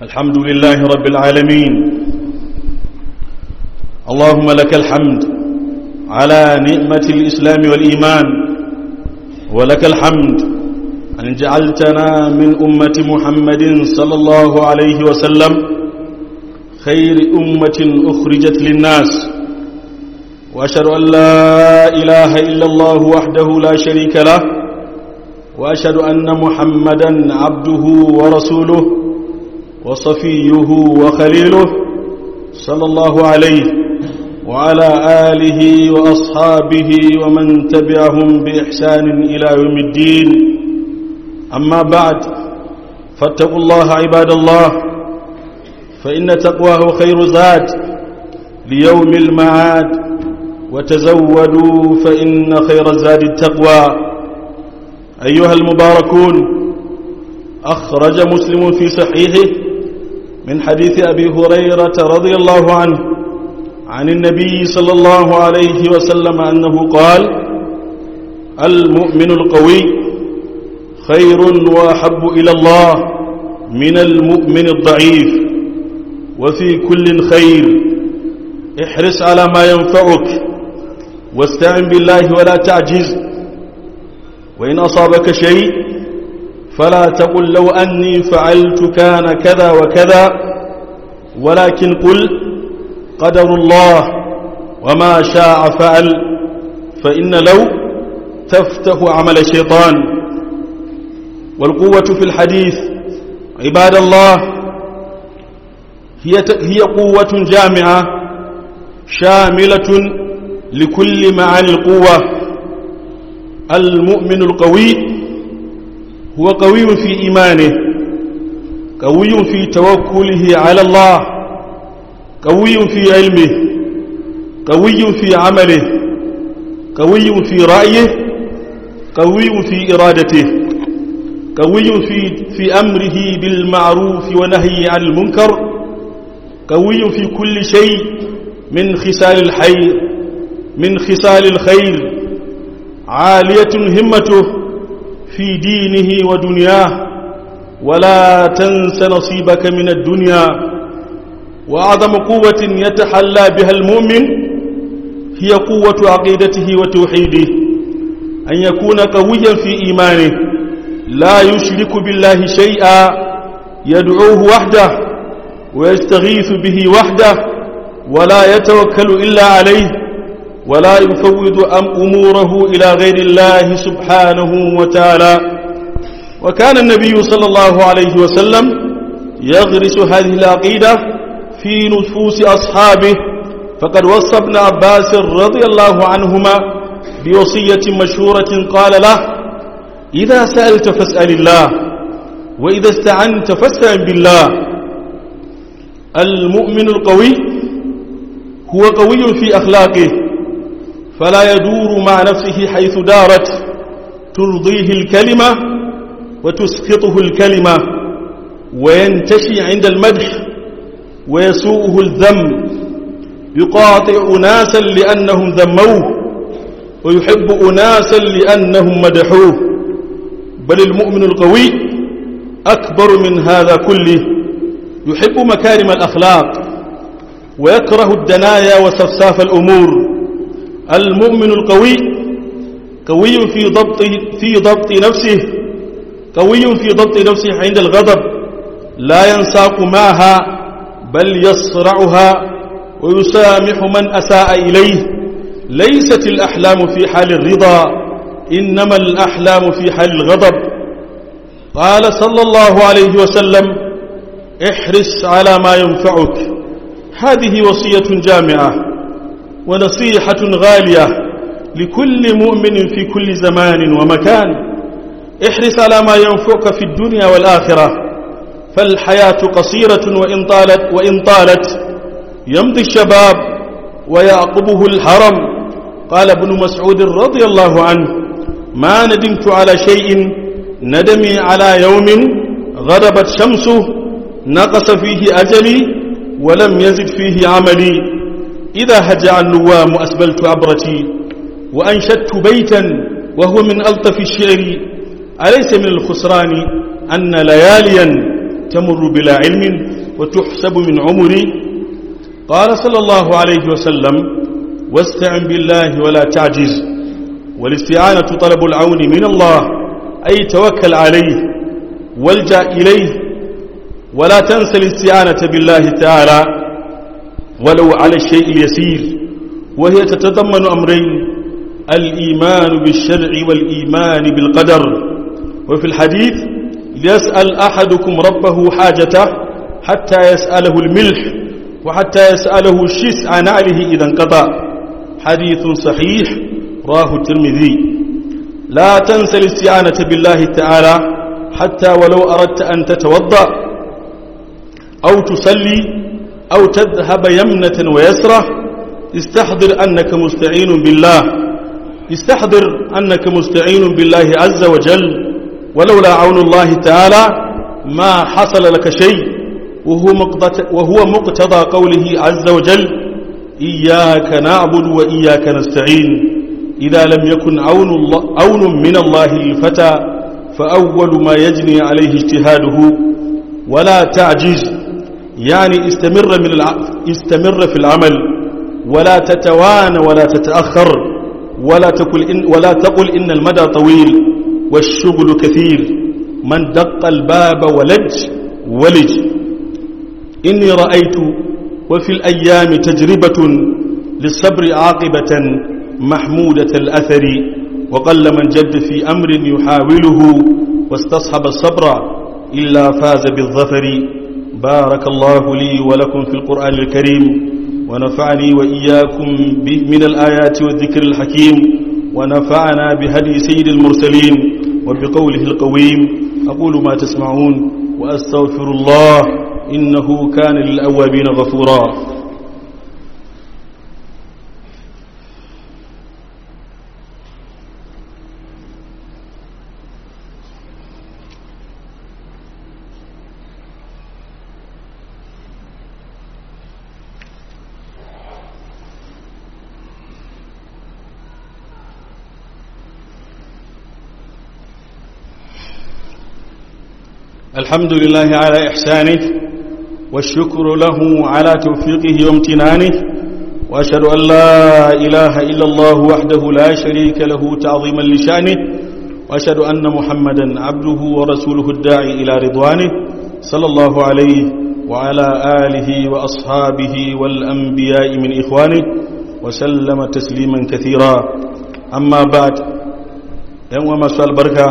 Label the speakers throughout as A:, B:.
A: الحمد لله رب العالمين اللهم لك الحمد على نعمة الإسلام والإيمان ولك الحمد أن جعلتنا من أمة محمد صلى الله عليه وسلم خير أمة أخرجت للناس وأشهد أن لا إله إلا الله وحده لا شريك له وأشهد أن محمدا عبده ورسوله وصفيه وخليله صلى الله عليه وعلى آله وأصحابه ومن تبعهم بإحسان إلى يوم الدين أما بعد فاتقوا الله عباد الله فإن تقواه خير زاد ليوم المعاد وتزودوا فإن خير الزاد التقوى أيها المباركون أخرج مسلم في صحيحه من حديث أبي هريرة رضي الله عنه عن النبي صلى الله عليه وسلم أنه قال المؤمن القوي خير وأحب إلى الله من المؤمن الضعيف وفي كل خير احرص على ما ينفعك واستعن بالله ولا تعجز وإن أصابك شيء فلا تقل لو أني فعلت كان كذا وكذا ولكن قل قدر الله وما شاء فعل فإن لو تفتح عمل الشيطان والقوة في الحديث عباد الله هي هي قوة جامعة شاملة لكل معاني القوة المؤمن القوي هو قوي في إيمانه قوي في توكله على الله قوي في علمه قوي في عمله قوي في رأيه قوي في إرادته قوي في, في أمره بالمعروف ونهي عن المنكر قوي في كل شيء من خصال الخير من خصال الخير عالية همته في دينه ودنياه ولا تنس نصيبك من الدنيا وأعظم قوة يتحلى بها المؤمن هي قوة عقيدته وتوحيده أن يكون قويا في إيمانه لا يشرك بالله شيئا يدعوه وحده ويستغيث به وحده ولا يتوكل إلا عليه ولا يفوض أموره إلى غير الله سبحانه وتعالى وكان النبي صلى الله عليه وسلم يغرس هذه العقيدة في نفوس أصحابه فقد وصى ابن عباس رضي الله عنهما بوصية مشهورة قال له إذا سألت فاسأل الله وإذا استعنت فاستعن بالله المؤمن القوي هو قوي في أخلاقه فلا يدور مع نفسه حيث دارت ترضيه الكلمة وتسقطه الكلمة وينتشي عند المدح ويسوءه الذم يقاطع أناسا لأنهم ذموه ويحب أناسا لأنهم مدحوه بل المؤمن القوي أكبر من هذا كله يحب مكارم الأخلاق ويكره الدنايا وسفساف الأمور المؤمن القوي قوي في ضبط في ضبط نفسه قوي في ضبط نفسه عند الغضب لا ينساق معها بل يصرعها ويسامح من أساء إليه ليست الأحلام في حال الرضا إنما الأحلام في حال الغضب قال صلى الله عليه وسلم احرص على ما ينفعك هذه وصية جامعة ونصيحة غالية لكل مؤمن في كل زمان ومكان احرص على ما ينفعك في الدنيا والآخرة فالحياة قصيرة وإن طالت, وإن طالت يمضي الشباب ويعقبه الحرم قال ابن مسعود رضي الله عنه ما ندمت على شيء ندمي على يوم غربت شمسه نقص فيه أجلي ولم يزد فيه عملي إذا هجع النوام أسبلت عبرتي وأنشدت بيتا وهو من ألطف الشعر أليس من الخسران أن لياليا تمر بلا علم وتحسب من عمري قال صلى الله عليه وسلم واستعن بالله ولا تعجز والاستعانة طلب العون من الله أي توكل عليه والجأ إليه ولا تنسى الاستعانة بالله تعالى ولو على الشيء اليسير وهي تتضمن أمرين الإيمان بالشرع والإيمان بالقدر وفي الحديث ليسأل أحدكم ربه حاجته حتى يسأله الملح وحتى يسأله الشيس عن نعله إذا انقطع حديث صحيح راه الترمذي لا تنسى الاستعانة بالله تعالى حتى ولو أردت أن تتوضأ أو تصلي أو تذهب يمنة ويسرة استحضر أنك مستعين بالله استحضر أنك مستعين بالله عز وجل ولولا عون الله تعالى ما حصل لك شيء وهو مقتضى, وهو مقتضى قوله عز وجل إياك نعبد وإياك نستعين إذا لم يكن عون, الله عون من الله للفتى فأول ما يجني عليه اجتهاده ولا تعجز يعني استمر, من الع... استمر في العمل ولا تتوان ولا تتأخر ولا تقل إن, ولا تقل إن المدى طويل والشغل كثير من دق الباب ولج ولج إني رأيت وفي الأيام تجربة للصبر عاقبة محمودة الأثر وقل من جد في أمر يحاوله واستصحب الصبر إلا فاز بالظفر بارك الله لي ولكم في القرآن الكريم ونفعني وإياكم من الآيات والذكر الحكيم ونفعنا بهدي سيد المرسلين وبقوله القويم أقول ما تسمعون وأستغفر الله إنه كان للأوابين غفورا الحمد لله على إحسانه والشكر له على توفيقه وامتنانه وأشهد أن لا إله إلا الله وحده لا شريك له تعظيما لشأنه وأشهد أن محمدا عبده ورسوله الداعي إلى رضوانه صلى الله عليه وعلى آله وأصحابه والأنبياء من إخوانه وسلم تسليما كثيرا أما بعد يوم مساء البركة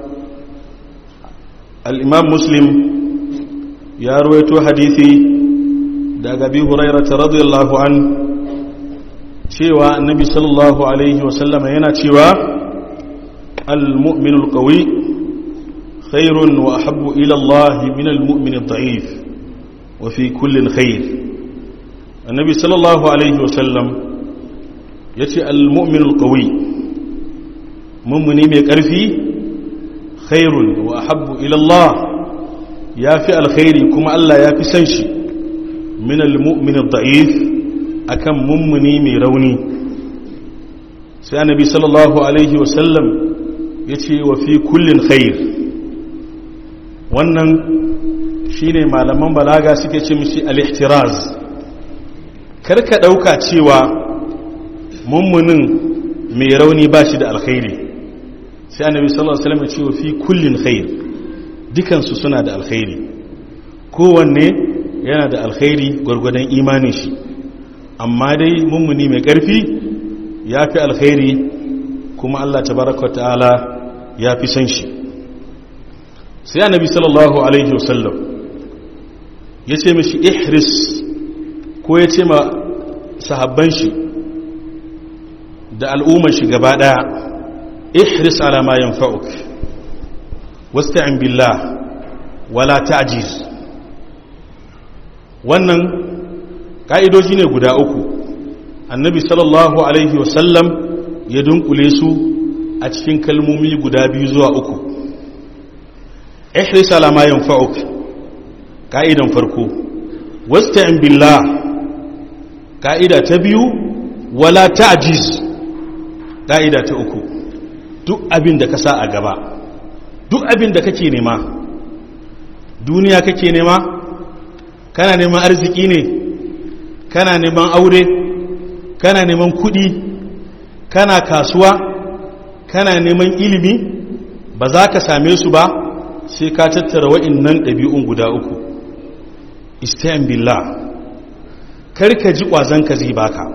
A: الإمام مسلم يا رويتو حديثي daga bi hurairata radiyallahu an cewa annabi sallallahu alaihi wasallama yana cewa al-mu'minul qawi khairun wa ahabbu ila Allah min al-mu'min ad-da'if wa fi kullin khair annabi sallallahu alaihi wasallam yace al-mu'minul qawi mummuni mai karfi khairun wa ahabbu ila Allah yafi alkhairi kuma Allah yafi san shi min al-mu'min ad-da'if akan mummuni mai rauni sai annabi sallallahu alaihi wasallam yace wa fi kullin khair wannan shine malaman balaga suke ce mishi al-ihtiraz karka dauka cewa mummunin mai rauni ba shi da alkhairi sai annabi sallallahu alaihi wasallam ya ce wa fi kullin khair dukansu suna da alkhairi kowanne yana da alkhairi gwargwadon imanin shi amma dai mummuni mai ƙarfi ya fi alkhairi kuma Allah tabaraka ta'ala ya fi san shi sai annabi sallallahu alaihi wasallam ya ce mishi ihris ko ya ce ma sahabban shi da al'ummar shi gaba daya ihris ala ma yanfa'uk wasta'in billah wala ta'jiz wannan ka'idoji ne guda uku annabi sallallahu alaihi wasallam ya dunkule su a cikin kalmomi guda biyu zuwa uku ihris ala ma yanfa'uk ka'idan farko wasta'in billah ka'ida ta biyu wala ta'jiz ka'ida ta uku duk abin da ka sa a gaba duk abin da kake nema duniya kake nema kana neman arziki ne kana neman aure kana neman kudi kana kasuwa kana neman ilimi ba za ka same su ba sai ka tattara wa'innan ɗabi'un guda uku istayan billah karka ji ƙwazonka zai baka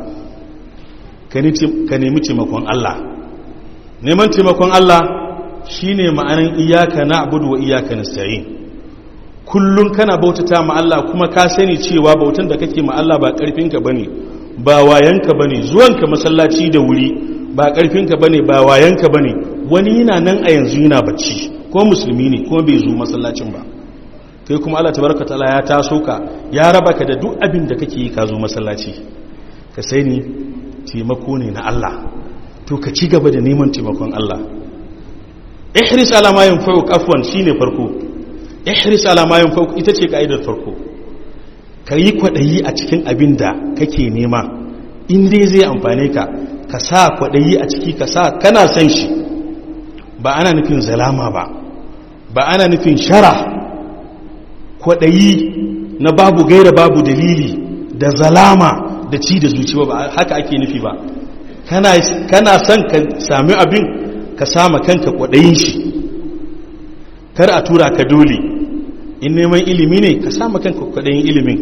A: ka nemi taimakon Allah neman taimakon Allah shine ma'anin iyaka na abudu wa iyaka nasta'in kullum kana bautata ma Allah kuma ka sani cewa bautan da kake ma Allah ba karfinka bane ba wayanka bane zuwanka masallaci da wuri ba karfinka bane ba wayanka bane wani yana nan a yanzu yana bacci ko musulmi ne kuma bai zo masallacin ba kai kuma Allah tabaraka taala ya taso ka ya raba ka da duk abin da kake yi ka zo masallaci ka sani taimako ne na Allah to ka ci gaba da neman taimakon Allah ihris ala ma yanfa'u afwan shine farko ihris ala ma yanfa'u ita ce kaidar farko ka yi kwadayi a cikin abin da kake nema in dai zai amfane ka ka sa kwadayi a ciki ka sa kana san shi ba ana nufin zalama ba ba ana nufin shara kwadayi na babu gaira babu dalili da zalama da ci da zuciya ba haka ake nufi ba kana son ka sami abin ka sama kanka kwaɗayin shi kar a tura ka dole in neman ilimi ne ka sama kanka kwaɗayin ilimin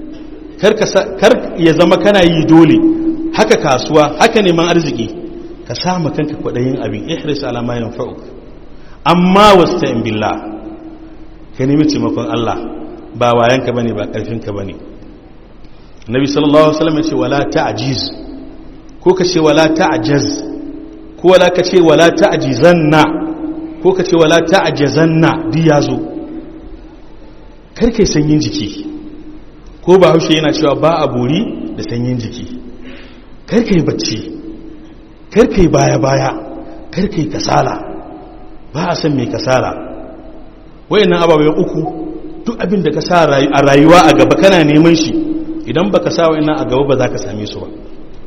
A: kar ya zama kana yi dole haka kasuwa haka neman arziki ka sama kanka kwaɗayin abin ihris alama yin fa'uk amma wasu ta'in billah ka nemi taimakon Allah ba wayanka bane ba ƙarfinka bane nabi sallallahu alaihi wasallam ya ce wala ta'jiz ko ka ce wala ta'jaz ko wala ka ce wala ta'jizanna ko ka ce wala ta'jazanna duk yazo karkai sanyin jiki ko ba haushe yana cewa ba a bori da sanyin jiki karkai bacci karkai baya baya karkai kasala ba a san mai kasala wayannan ababen uku duk abin da ka sa a rayuwa a gaba kana neman shi idan baka sa wayannan a gaba ba za ka same su ba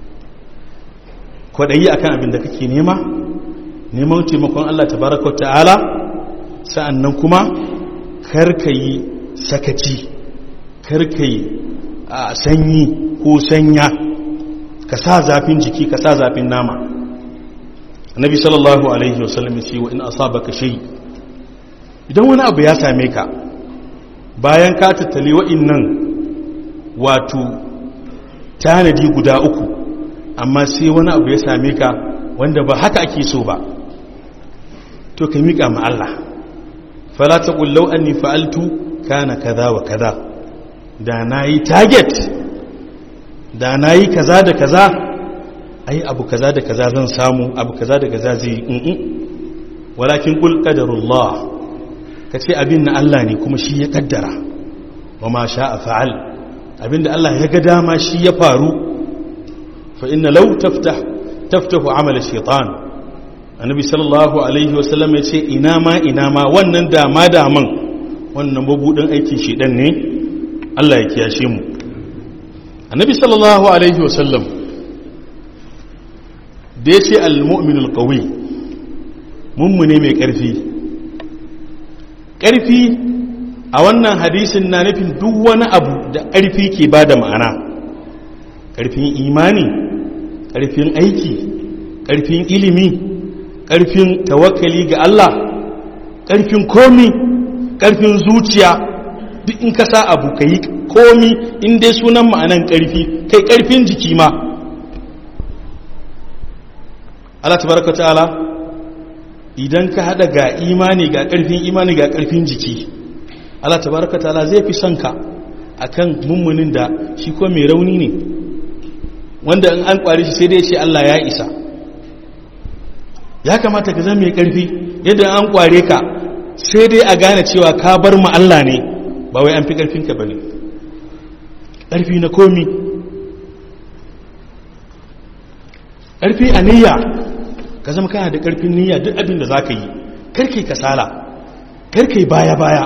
A: kwaɗayi a kan abin da kake nema neman taimakon Allah tabaraka ta'ala sa'annan kuma karkayi sakaci karkayi a sanyi ko sanya ka sa zafin jiki ka sa zafin nama annabi sallallahu alaihi wasallam ya ce wa in asabaka shay idan wani abu ya same ka bayan ka tattali wa'innan wato tanadi guda uku amma sai wani abu ya same ka wanda ba haka ake so ba to ka miƙa ma Allah fala taqul law anni fa'altu kana kaza wa kaza da nayi target da nayi kaza da kaza ai abu kaza da kaza zan samu abu kaza da kaza zai yi walakin qul qadarullah kace abin na Allah ne kuma shi ya kaddara wa ma sha'a fa'al abinda Allah ya ga dama shi ya faru فإن لو تفتح تفتح عمل الشيطان النبي صلى الله عليه وسلم ya ce ina ma ina ma wannan dama daman wannan mabudin aikin shedan ne Allah ya kiyashe mu annabi sallallahu alaihi wasallam da ya ce al-mu'minul qawi mummune mai karfi karfi a wannan hadisin na nufin duk wani abu da karfi ke bada ma'ana karfin imani ƙarfin aiki ƙarfin ilimi ƙarfin tawakkali ga Allah ƙarfin komi ƙarfin zuciya duk in ka sa abu ka yi komi in dai sunan ma'anan ƙarfi kai ƙarfin jiki ma Allah tabaraka ta'ala idan ka hada ga imani ga ƙarfin imani ga ƙarfin jiki Allah tabaraka ta'ala zai fi son ka akan mummunin da shi ko mai rauni ne wanda in an kware shi sai dai ce Allah ya isa ya kamata ka zama mai karfi yadda an kware ka sai dai a gane cewa ka bar mu Allah ne ba wai an fi karfin ka bane karfi na komi karfi a niyya ka zama kana da karfin niyya duk abin da zaka yi karkai kasala karkai baya baya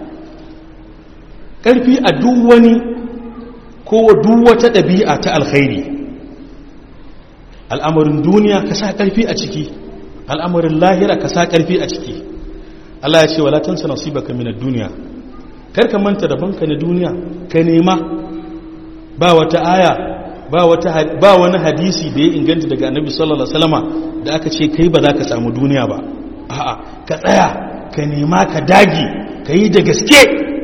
A: karfi a duk wani ko duk wata ɗabi'a ta alkhairi al'amarin duniya ka sa ƙarfi a ciki al'amarin lahira ka sa ƙarfi a ciki Allah ya ce wala tansa nasibaka minad duniya karka manta da banka na duniya ka nema ba wata aya ba wata ba wani hadisi da ya inganta daga annabi sallallahu alaihi wasallama da aka ce kai ba za ka samu duniya ba a'a ka tsaya ka nema ka dage ka yi da gaske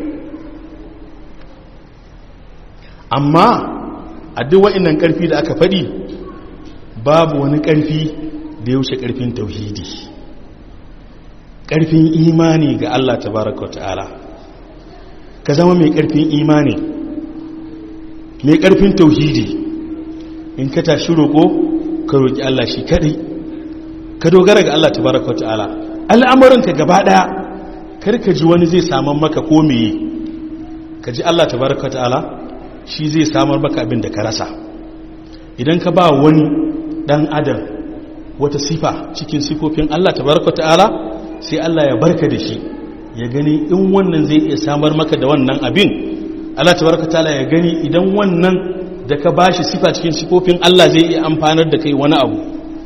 A: amma a duk wa'innan karfi da aka faɗi babu wani karfi da ya wuce karfin tauhidi karfin imani ga Allah tabaraka wa ta'ala ka zama mai karfin imani mai karfin tauhidi in ka tashi roƙo ka roƙi Allah shi kadai ka dogara ga Allah tabaraka ta'ala al'amuranka gaba daya karka ji wani zai samar maka ko meye ka ji Allah tabaraka ta'ala shi zai samar maka abin da ka rasa idan ka ba wani dan adam wata sifa cikin sifofin Allah tabaraka ta'ala sai Allah ya barka da shi ya gani in wannan zai iya samar maka da wannan abin Allah tabaraka ta'ala ya gani idan wannan da ka bashi sifa cikin sifofin Allah zai iya amfanar da kai wani abu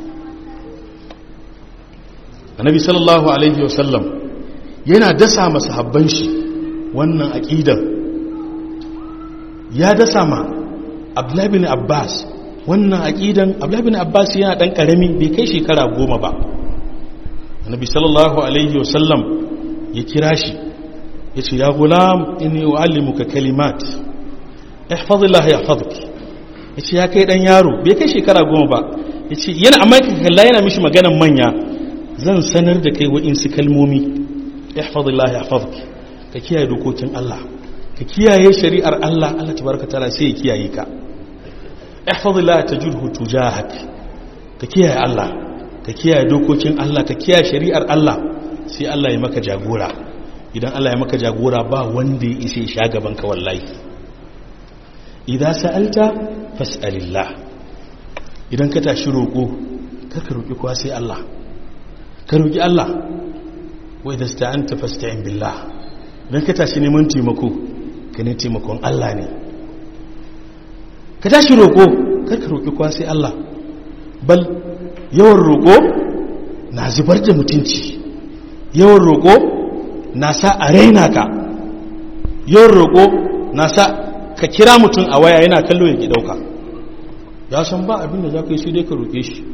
A: annabi sallallahu alaihi wasallam yana dasa masahabban shi wannan aqidar ya dasa ma abdullahi bin abbas wannan aqidan abdullahi bin abbas yana dan karami bai kai shekara goma ba annabi sallallahu alaihi wasallam ya kira shi yace ya gulam inni uallimuka kalimat ihfazillah yahfazuk yace ya kai dan yaro bai kai shekara goma ba yace yana amma kalla yana mishi maganan manya zan sanar da kai wa'insu kalmomi ihfazillah yahfazuk ka kiyaye dokokin Allah ka kiyaye shari'ar Allah Allah tabaraka taala sai ya kiyaye ka ihfazillah tajidhu tujahak ka kiyaye Allah ka kiyaye dokokin Allah ka kiyaye shari'ar Allah sai Allah ya maka jagora idan Allah ya maka jagora ba wanda ya isa sha gaban ka wallahi idza sa'alta fas'alillah idan ka tashi roko kar ka roki kowa sai Allah ka roƙi Allah wai da sta'anta fasta'in billah don ka tashi neman taimako ka ne taimakon Allah ne ka tashi roƙo kar ka roƙi kwa sai Allah bal yawan roƙo na zubar da mutunci yawan roƙo na sa a raina ka yawan roƙo na sa ka kira mutum a waya yana kallo ya ki ɗauka ya san ba abin da za ka yi sai dai ka roƙe shi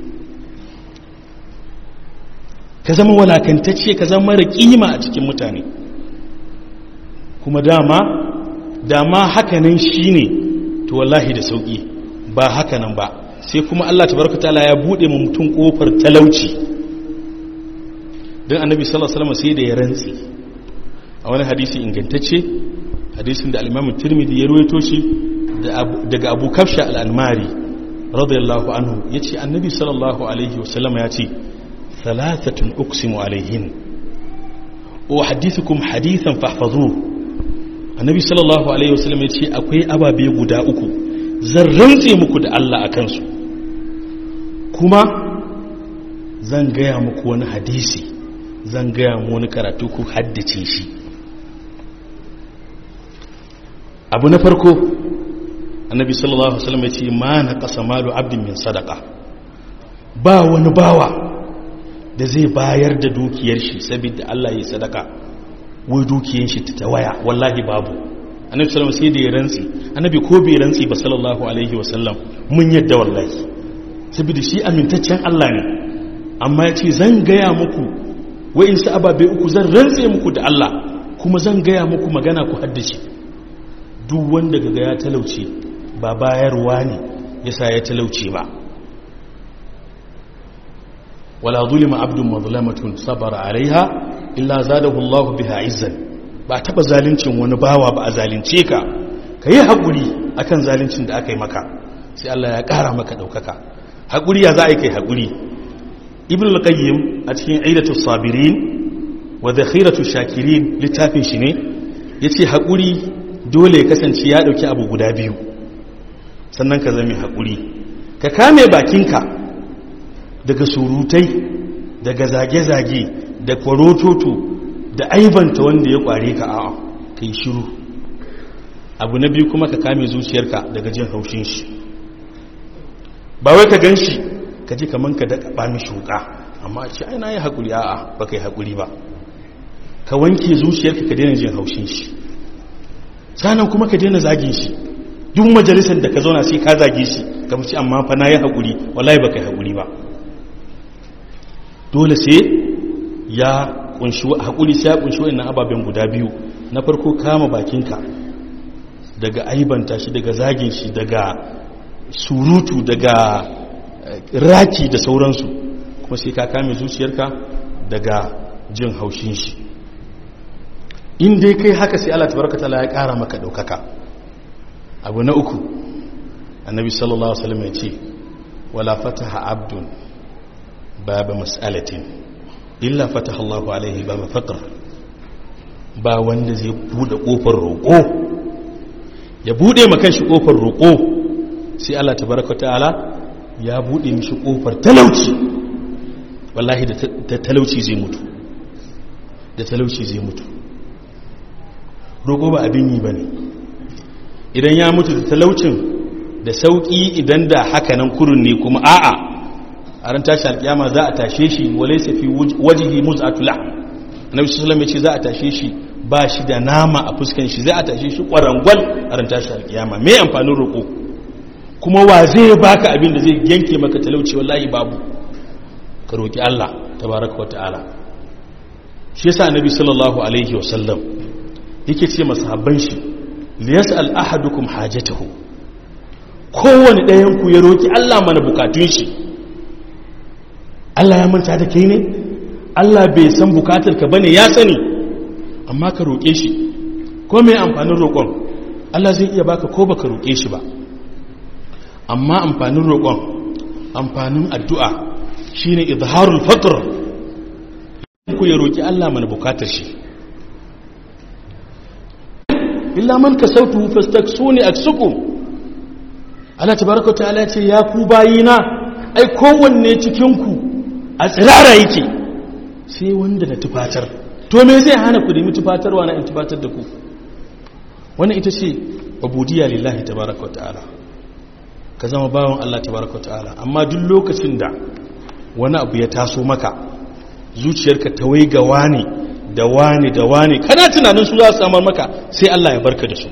A: ka zama walakantacce ka zama mara kima a cikin mutane kuma dama dama hakanan shine to wallahi da sauki ba hakanan ba sai kuma Allah tabaraka taala ya bude mu mutum kofar talauci dan annabi sallallahu alaihi wasallam sai da ya rantsi a wani hadisi ingantacce hadisin da al-Imam Tirmidhi ya ruwaito shi daga Abu Kafsha al-Anmari radiyallahu anhu yace annabi sallallahu alaihi wasallam ya ce ثلاثة أقسم عليهن وأحدثكم حديثا فاحفظوه النبي صلى الله عليه وسلم يقول أكوي أبا بيقو دا أكو زرنتي مكو دا الله أكنسو كما زنغيا مكو وانا حديثي زنغيا مكو كراتوكو حدثي شي abu na farko annabi sallallahu alaihi wasallam ya ce ma na kasa malu abdin min sadaka ba wani bawa da zai bayar da dukiyar shi saboda Allah ya sadaka wai dukiyar shi ta waya wallahi babu annabi sallallahu sai da ya rantsi annabi ko bai rantsi ba sallallahu alaihi wasallam mun yadda wallahi saboda shi amintaccen Allah ne amma ya ce zan gaya muku wai in sa ababe uku zan rantse muku da Allah kuma zan gaya muku magana ku haddace duk wanda gaga ya talauce ba bayarwa ne yasa ya talauce ba wala zulima abdun mazlamatun sabara alaiha illa zadahu Allah biha izzan ba taba zalincin wani bawa ba a zalince ka kayi hakuri akan zalincin da aka yi maka sai Allah ya kara maka daukaka hakuri ya za a yi kai hakuri ibn al-qayyim a cikin aidatu sabirin wa dakhiratu shakirin littafin shi ne yace hakuri dole ya kasance ya dauki abu guda biyu sannan ka zama hakuri ka kame bakinka daga surutai daga zage-zage da kwarototo da aibanta wanda ya kware ka a'a ka yi shiru abu na biyu kuma ka kame zuciyarka daga jin haushin shi ba wai ka gan shi ka ji kaman ka daga bami shuka amma ce ai na yi haƙuri a'a ba ka yi haƙuri ba ka wanke zuciyarka ka daina jin haushin shi sanan kuma ka daina zagin shi duk majalisar da ka zauna sai ka zage shi ka mace amma fa na yi haƙuri wallahi ba ka yi haƙuri ba dole sai ya kunshi haƙuri sai ya kunshi wa'annan ababen guda biyu na farko kama bakinka daga aibanta shi daga zagin shi daga surutu daga raki da sauransu kuma sai ka kame zuciyarka daga jin haushin shi in dai kai haka sai Allah tabaraka taala ya kara maka daukaka abu na uku annabi sallallahu alaihi wasallam ya ce wala fataha abdun baba mas'alatin illa fataha Allah alaihi baba faqr ba wanda zai bude kofar roƙo ya bude maka shi kofar roƙo sai Allah tabaraka taala ya bude mishi kofar talauci wallahi da talauci zai mutu da talauci zai mutu roƙo ba abin yi ba ne idan ya mutu da talaucin da sauƙi idan da hakanan kurun ne kuma a'a a ran tashi alƙiyama za a tashe shi wale safi wajihi muz'atula annabi sallallahu alaihi ce za a tashe shi ba shi da nama a fuskan shi za a tashe shi ƙwarangwal a ran tashi alƙiyama me amfanin roƙo kuma wa zai baka abin da zai yanke maka talauci wallahi babu ka roƙi Allah tabaraka wa ta'ala shi yasa annabi sallallahu alaihi wasallam yake ce masahabban shi liyas'al ahadukum hajatahu kowane ɗayan ku ya roki Allah mana bukatun shi Allah ya manta da kai ne Allah bai san bukatar ka bane ya sani amma ka roke shi ko me amfanin roƙon Allah zai iya baka ko baka roke shi ba amma amfanin roƙon amfanin addu'a shine izharul fatr ku ya roki Allah mana bukatar shi illa man kasautu fastaksuni aksukum Allah tabaraka ta'ala ce ya ku bayina ai kowanne cikin ku a tsirara yake sai wanda na tufatar to me zai hana ku nemi tufatarwa na in tufatar da ku wannan ita ce ubudiyya lillahi tabaraka ta'ala ka zama bawan Allah tabaraka ta'ala amma duk lokacin da wani abu ya taso maka zuciyarka ta waiga wani da wani da wani kana tunanin su za su samar maka sai Allah ya barka da su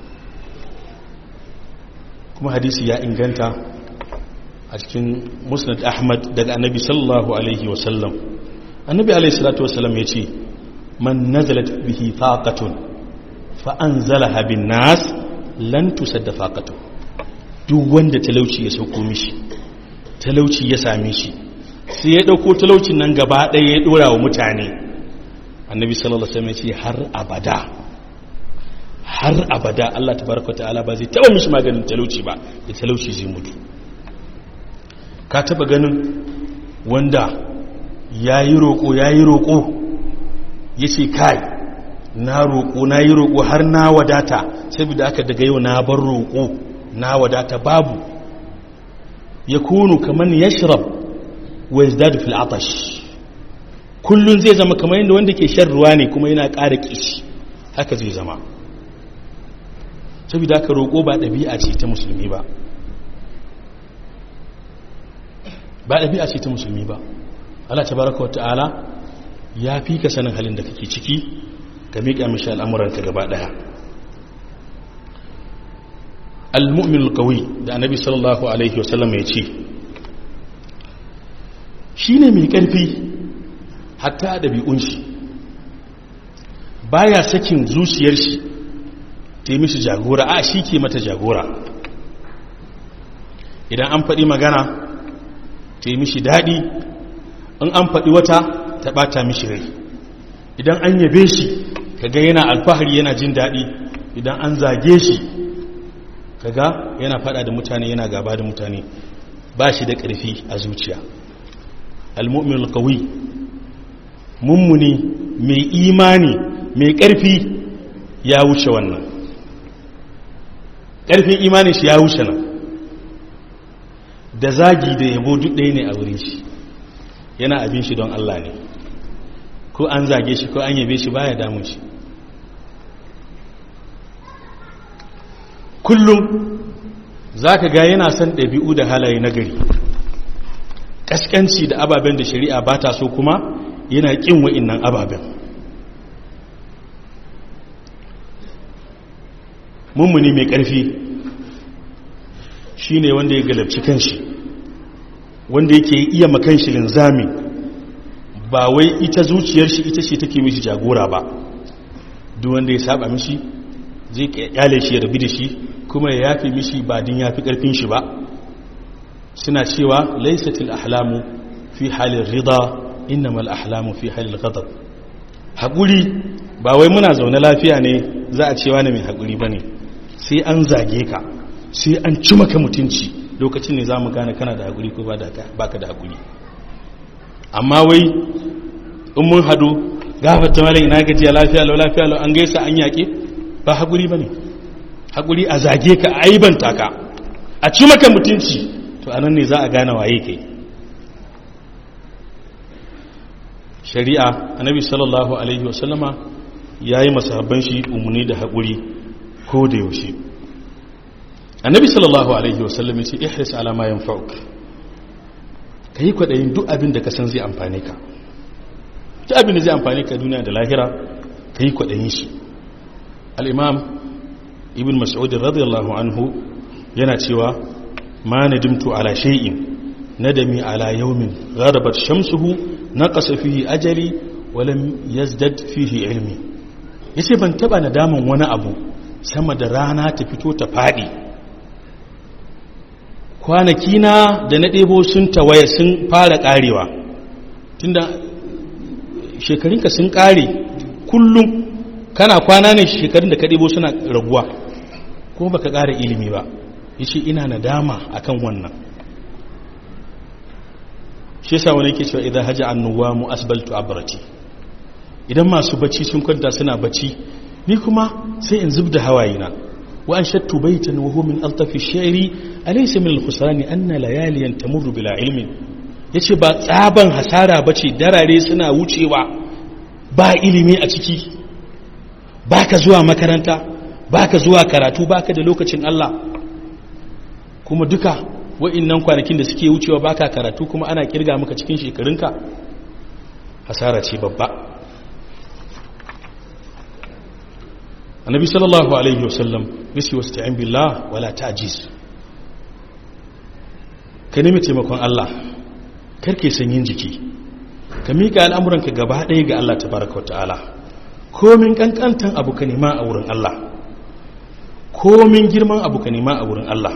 A: kuma hadisi ya inganta a cikin musnad ahmad daga annabi sallallahu alaihi wasallam annabi alaihi salatu wasallam ya ce man nazalat bihi faqatun fa anzalaha bin nas lan tusadda faqatu duk wanda talauci ya sauko mishi talauci ya same shi sai ya dauko talaucin nan gaba ɗaya ya dora wa mutane annabi sallallahu alaihi wasallam ya ce har abada har abada Allah tabaraka ta'ala ba zai taba mishi maganin talauci ba da talauci zai mutu ka taba ganin wanda yayi roko yayi roko yace kai na roko na yi roko har na wadata saboda aka daga yau na bar roko na wadata babu yakunu kaman yashrab wa yazdadu fil atash kullun zai zama kamar yadda wanda ke shan ruwa ne kuma yana ƙara kishi haka zai zama saboda aka roƙo ba ɗabi'a ce ta musulmi ba ba ɗabi'a ce ta musulmi ba Allah tabaraka wa ta'ala ya fi ka sanin halin da kake ciki ka miƙa mishi al'amuranka gaba ɗaya al-mu'min al-qawi da annabi sallallahu alaihi wasallam ya ce shine mai ƙarfi hatta ɗabi'un shi baya sakin zuciyar shi ta yi mishi jagora a shi ke mata jagora idan an faɗi magana ta yi mishi daɗi in an faɗi wata ta ɓata mishi rai idan an yabe shi kaga yana alfahari yana jin daɗi idan an zage shi kaga yana faɗa da mutane yana gaba da mutane ba shi da ƙarfi a zuciya al-mu'min al-qawi mummuni mai imani mai ƙarfi ya wuce wannan ƙarfin imanin shi ya wuce nan da zagi da yabo duk ɗaya ne a wurin shi yana abin shi don Allah ne ko an zage shi ko an yabe shi baya damun shi kullum za ka ga yana son ɗabi'u da halaye na gari ƙasƙanci da ababen da shari'a ba ta so kuma yana ƙin wa'innan ababen mummuni mai ƙarfi shine wanda ya galabci kanshi wanda yake iya makanshi linzami ba wai ita zuciyar shi ita ce take mishi jagora ba duk wanda ya saba mishi zai kyale shi ya rabi da shi kuma ya yafi mishi ba din yafi karfin shi ba suna cewa laysatil ahlamu fi halin rida innamal ahlamu fi halil ghadab hakuri ba wai muna zaune lafiya ne za a cewa ne mai hakuri bane sai an zage ka sai an ci maka mutunci lokacin ne za mu gane kana da hakuri ko ba ka da hakuri amma wai in mun hadu gafata mala ina gajiya lafiya lau lafiya lau an gaisa an yaƙe ba haƙuri ba ne haƙuri a zage ka a aibanta ka a ci maka mutunci to a nan ne za a gane waye kai shari'a annabi sallallahu alaihi wasallama ya yi masahabban shi umarni da haƙuri ko da yaushe annabi sallallahu alaihi wasallam ya ce ihris ala ma yanfa'uk ka yi kwaɗayin duk abin da ka san zai amfane ka ta abin da zai amfani ka duniya da lahira ka yi kwaɗayin shi al'imam ibn mas'udin radiyallahu anhu yana cewa ma na dimtu ala shay'in nadami ala yaumin gharabat shamsuhu naqasa fihi ajali walam yazdad fihi ilmi yace ban taba nadaman wani abu sama da rana ta fito ta fadi kwanaki na da na ɗebo sun tawaye sun fara ƙarewa tunda shekarunka sun ƙare kullum kana kwana ne shekarun da ka ɗebo suna raguwa kuma baka ƙara ilimi ba ya ce ina nadama akan wannan shi yasa wani ke cewa idan haji annuwa mu asbaltu abrati idan masu bacci sun kwanta suna bacci ni kuma sai in zub da hawayina wa an shattu baitan wa huwa min altafi shi'ri alaysa min al-khusran anna layaliyan tamurru bila ilmin yace ba tsaban hasara bace darare suna wucewa ba ilimi a ciki baka zuwa makaranta baka zuwa karatu baka da lokacin Allah kuma duka wa'annan kwanakin da suke wucewa baka karatu kuma ana kirga maka cikin shekarunka hasara ce babba annabi sallallahu alaihi wasallam yace wasta'in billah wala ta'jiz ka nemi taimakon Allah karke sanyin jiki ka mika al'amuranka gaba ɗaya ga Allah tabaraka wata'ala komin kankantan abu ka nema a wurin Allah komin girman abu ka nema a wurin Allah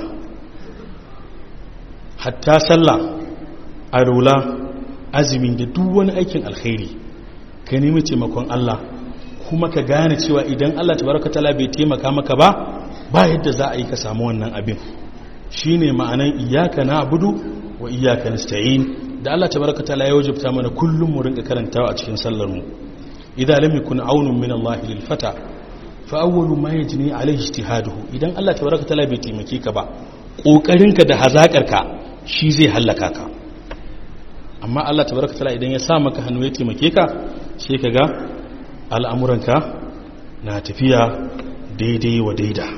A: hatta sallah arola azumin da duk wani aikin alkhairi ka nemi taimakon Allah kuma ka gane cewa idan Allah tabaraka ta'ala bai taimaka maka ba ba yadda za a yi ka samu wannan abin shine ma'anan iyyaka na'budu wa iyyaka nasta'in da Allah tabaraka ta'ala ya wajabta mana kullum mu rinka karantawa a cikin sallar mu idza lam yakun aunun min Allah lil fata fa awwalu ma yajni alayhi ijtihaduhu idan Allah tabaraka ta'ala bai taimake ka ba kokarinka da hazakarka shi zai hallaka ka amma Allah tabaraka ta'ala idan ya sa maka hannu ya taimake ka sai kaga al'amuranka na tafiya daidai wa daida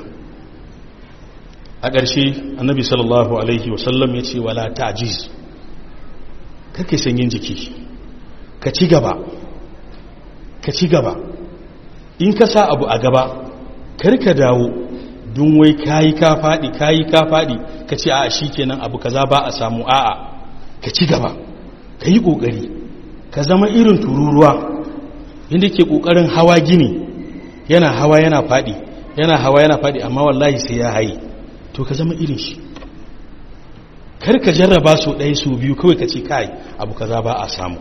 A: a ƙarshe annabi sallallahu alaihi wasallam ya ce wala ta'jiz kake sanyin jiki ka ci gaba ka ci gaba in ka sa abu a gaba karka dawo don wai kayi ka faɗi kayi ka faɗi ka ce a shi kenan abu kaza ba a samu a'a ka ci gaba ka yi ƙoƙari ka zama irin tururuwa inda ke ƙoƙarin hawa gini yana hawa yana faɗi yana hawa yana faɗi amma wallahi sai ya haye to ka zama irin shi kar ka jarraba su ɗaya su biyu kawai ka ce kai abu kaza ba a samu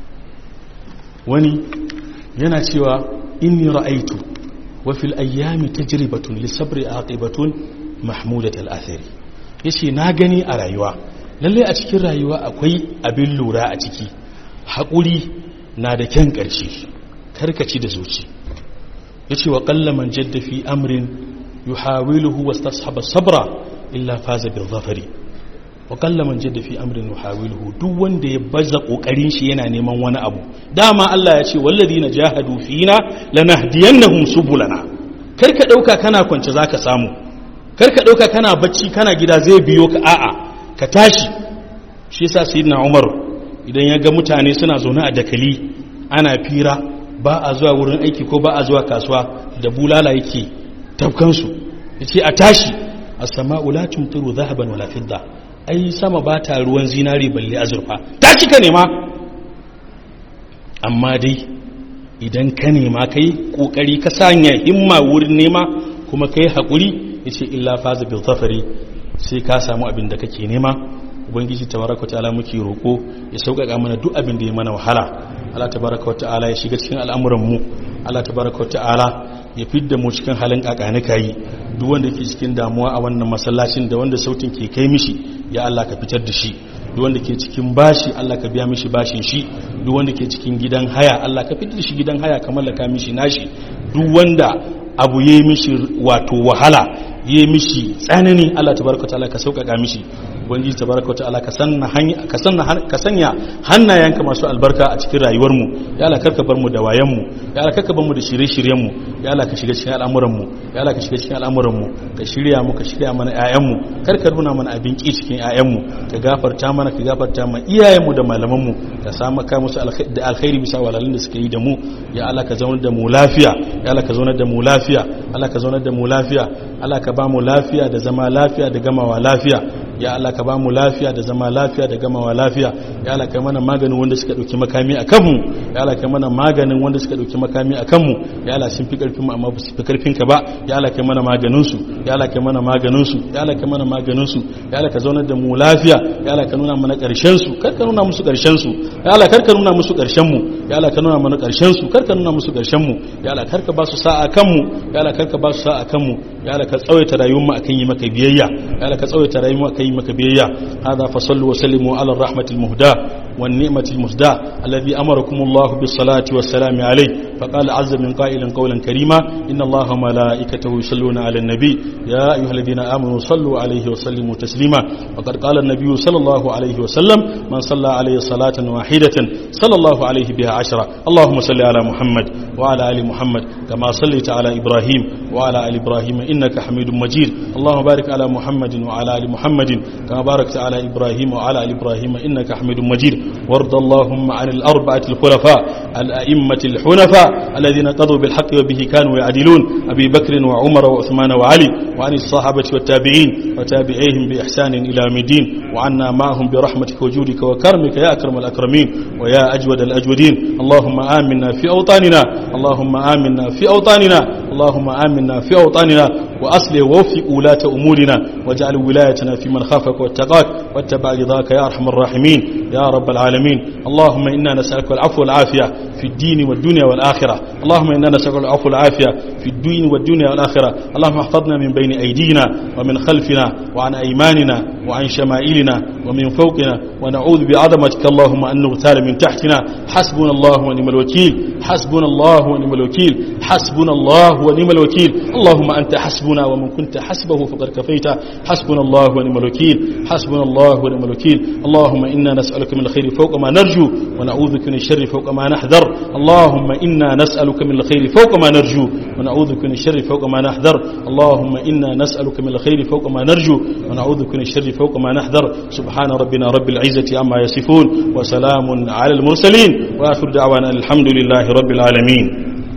A: wani yana cewa inni ra'aitu wa fil ayyami tajribatun li sabri aqibatun mahmudat al athari yace na gani a rayuwa lalle a cikin rayuwa akwai abin lura a ciki haƙuri na da kyan ƙarshe karkaci da zuci yace wa qalla man jadda fi amrin yuhawiluhu wastashaba sabra illa faza bil zafari wa qalla man jadda fi amrin yuhawiluhu duk wanda ya baza kokarin shi yana neman wani abu dama Allah ya ce walladina jahadu fina lanahdiyannahum subulana karka dauka kana kwance zaka samu karka dauka kana bacci kana gida zai biyo ka a'a ka tashi shi yasa sayyidina Umar idan ya ga mutane suna zaune a dakali ana fira ba a zuwa wurin aiki ko ba a zuwa kasuwa da bulala yake tafkansu yace a tashi as-sama'u la tumtiru dhahaban wala fidda ai sama ba ta ruwan zinari balle azurfa tashi ka nema amma dai idan ka nema kai kokari ka sanya himma wurin nema kuma kai hakuri yace illa faza bil zafari sai ka samu abin da kake nema ubangiji tabaraka ta'ala muke roko ya sauƙaƙa mana duk abin da ya mana wahala Allah tabaraka ta'ala ya shiga cikin al'amuran mu Allah tabaraka ta'ala ya fidda mu cikin halin kakanika yi duk wanda ke cikin damuwa a wannan masallacin da wanda sautin ke kai mishi ya Allah ka fitar da shi duk wanda ke cikin bashi Allah ka biya mishi bashin shi duk wanda ke cikin gidan haya Allah ka fitar da shi gidan haya ka mallaka mishi nashi duk wanda abu yayi mishi wato wahala yayi mishi tsanani Allah tabaraka ta'ala ka sauƙaƙa mishi ubangiji tabaraka ta'ala ka sanna hanya ka sanna ka sanya hannayenka masu albarka a cikin rayuwar mu ya Allah karka bar mu da wayan mu ya Allah karka bar mu da shirye-shiryen mu ya Allah ka shiga cikin al'amuran mu ya Allah ka shiga cikin al'amuran mu ka shirya mu ka shirya mana ƴaƴan mu karka nuna mana abin ki cikin ƴaƴan mu ka gafarta mana ka gafarta ma iyayen mu da malaman mu ka samu ka musu da alkhairi bisa walalin da suka yi da mu ya Allah ka zaunar da mu lafiya ya Allah ka zaunar da mu lafiya Allah ka zaunar da mu lafiya Allah ka ba mu lafiya da zama lafiya da gamawa lafiya ya Allah ka ba mu lafiya da zama lafiya da gamawa lafiya ya Allah ka mana maganin wanda suka dauki makami a kanmu ya Allah ka mana maganin wanda suka dauki makami a kanmu ya Allah sun fi karfin mu amma ba su fi karfin ka ba ya Allah ka mana maganin su ya Allah ka mana maganin su ya Allah ka mana maganin su ya Allah ka zaunar da mu lafiya ya Allah ka nuna mana karshen su kar ka nuna musu karshen su ya Allah kar ka nuna musu karshen mu ya Allah ka nuna mana karshen su kar ka nuna musu karshen mu ya Allah kar ka ba su sa'a kanmu ya Allah kar ka ba su sa'a kanmu ya Allah ka tsawaita rayuwar mu akan yi maka biyayya ya Allah ka tsawaita rayuwar mu akan yi maka biyayya hada fa sallu wa sallimu ala rahmatil muhda wan ni'matil musda alladhi amarakum Allah bis salati was salam alayhi فقال عز من قائل قولا كريما إن الله وملائكته يصلون على النبي يا أيها الذين آمنوا صلوا عليه وسلموا تسليما وقد قال النبي صلى الله عليه وسلم من صلى عليه صلاة واحدة صلى الله عليه بها عشرة اللهم صل على محمد وعلى آل محمد كما صليت على إبراهيم وعلى آل إبراهيم إنك حميد مجيد اللهم بارك على محمد وعلى آل محمد كما باركت على إبراهيم وعلى آل إبراهيم إنك حميد مجيد وارض اللهم عن الأربعة الخلفاء الأئمة الحنفاء الذين قضوا بالحق وبه كانوا يعدلون أبي بكر وعمر وعثمان وعلي وعن الصحابة والتابعين وتابعيهم بإحسان إلى يوم الدين وعنا معهم برحمتك وجودك وكرمك يا أكرم الأكرمين ويا أجود الأجودين اللهم آمنا في أوطاننا اللهم آمنا في أوطاننا اللهم آمنا في أوطاننا وأصلح ووفق ولاة أمورنا واجعل ولايتنا في من خافك واتقاك واتبع رضاك يا أرحم الراحمين يا رب العالمين اللهم إنا نسألك العفو والعافية في الدين والدنيا والآخرة اللهم إنا نسألك العفو والعافية في الدين والدنيا والآخرة اللهم احفظنا من بين أيدينا ومن خلفنا وعن أيماننا وعن شمائلنا ومن فوقنا ونعوذ بعظمتك اللهم أن نغتال من تحتنا حسبنا الله ونعم الوكيل حسبنا الله ونعم الوكيل حسبنا الله ونعم الوكيل اللهم أنت حسبنا ومن كنت حسبه فقد كفيت حسبنا الله ونعم الوكيل حسبنا الله ونعم الوكيل اللهم إنا نسألك من الخير فوق ما نرجو ونعوذ بك من الشر فوق ما نحذر اللهم إنا نسألك من الخير فوق ما نرجو ونعوذ بك من الشر فوق ما نحذر اللهم إنا نسألك من الخير فوق ما نرجو ونعوذ بك من الشر فوق ما نحذر سبحان ربنا رب العزة عما يصفون وسلام على المرسلين وآخر دعوانا الحمد لله رب العالمين